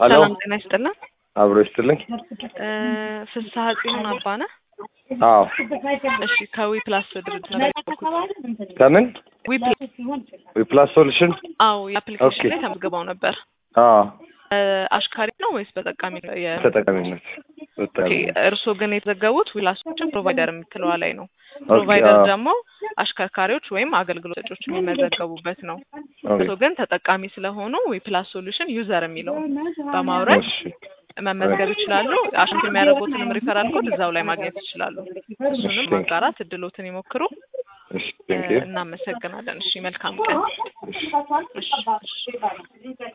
ሄሎ ሰላም ጤና ይስጥልን። አብሮ ይስጥልኝ። እ ፍስሐ ጽዮን አባነ። አዎ እሺ ከዊ ፕላስ ድርጅት ነው የደወልኩት። ከምን ዊ ፕላስ ዊፕላስ ሶሉሽን? አዎ የአፕሊኬሽን ኦኬ። ላይ ተመዝግበው ነበር። አዎ እ አሽካሪ ነው ወይስ በጠቃሚ ነው? የ- ተጠቃሚነት ኦኬ ተጠቃሚነት። እርስዎ ግን የተዘገቡት ዊላሶችን ፕሮቫይደር የምትለዋ ላይ ነው። ኦኬ፣ ፕሮቫይደር አዎ። ደግሞ አሽከርካሪዎች ወይም አገልግሎት ሰጪዎች የሚመዘገቡበት ነው። ኦኬ፣ እርስዎ ግን ተጠቃሚ ስለሆኑ ዊፕላስ ሶሉሽን ዩዘር የሚለው በማውረድ እሺ፣ መመዝገብ ይችላሉ። አሽንት የሚያደርጉትንም ሪፈራል ኮድ እዛው ላይ ማግኘት ይችላሉ። እሱንም እሺ፣ ማጋራት እድሎትን ይሞክሩ። እሺ፣ እ ቴንክ ዩ። እናመሰግናለን። እሺ መልካም ቀን። እሺ እሺ